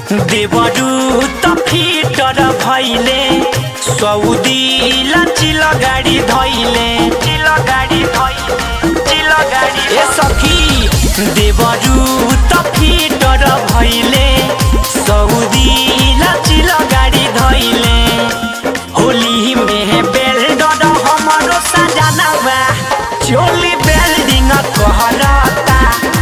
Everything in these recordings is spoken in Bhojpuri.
देवरू त फिटर भैले सौदी लचिल गाडी धैले चिल गाडी धैले चिल गाडी ए सखी देवरू त फिटर भैले सौदी लचिल गाडी धैले होली में बेल्डर हमरो सजाना बा चोली बेल्डिंग कहरता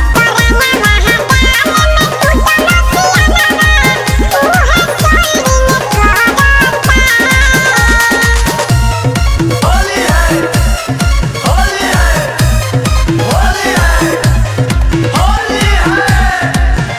होली है होली है होली है होली है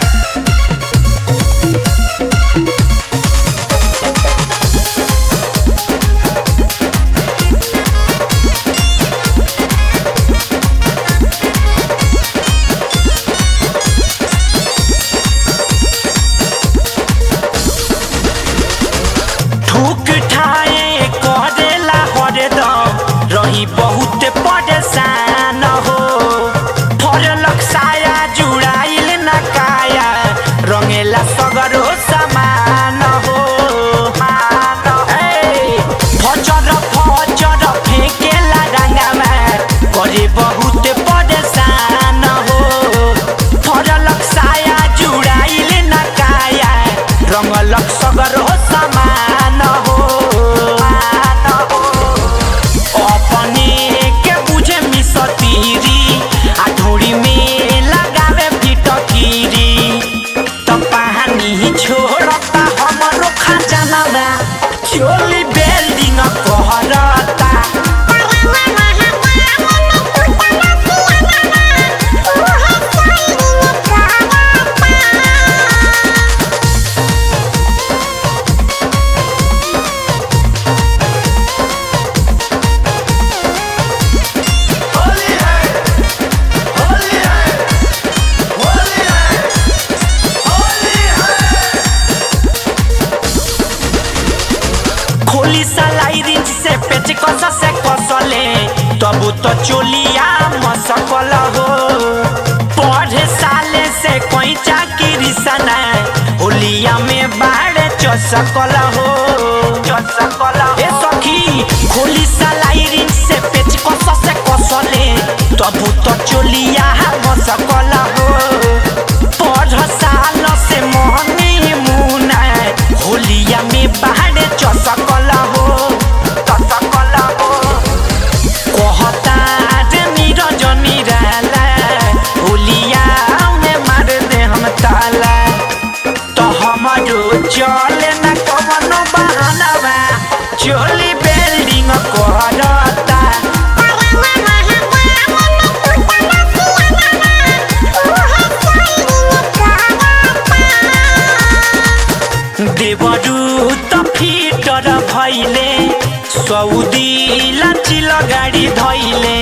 ठुक ठाए करेला हरदम रही बहुत परेशान हो फरलक साया जुड़ाइल न काया रंगेला सगरो समान हो ए, फचर फचर फेंकेला रंगमा करे बहुत परेशान हो फरलक साया जुड़ाइल न काया रंगलक सगरो समान हो अपने के बुझे मिसतीरी आ ढोरी में लगावे फिटकीरी त पानी छोड़ता हमरो खजाना चोली बेल्डिंग कहरता होली है होली है होली है होली है खोली सलाई रिंच से पेच कस से कसले तब तो चोलिया मसकल हो पढ़े साले से कोई चाकरी सना होलिया में बाढ़ चसकल हो चसकल ए सखी खोली सलाई रिंच से पेच कस से कसले तब तो चोलिया मसकल हो पढ़ साल से मोहनी मुना होलिया में बाढ़ चसकल हो चसकल हो कहता रे नीरज निराला होलिया में मार दे हम ताला तो हमारो चले न कवनो बहाना बा चोली बिल्डिंग करता देवरू त फिटर भैले सौदी लचिल गाडी धैले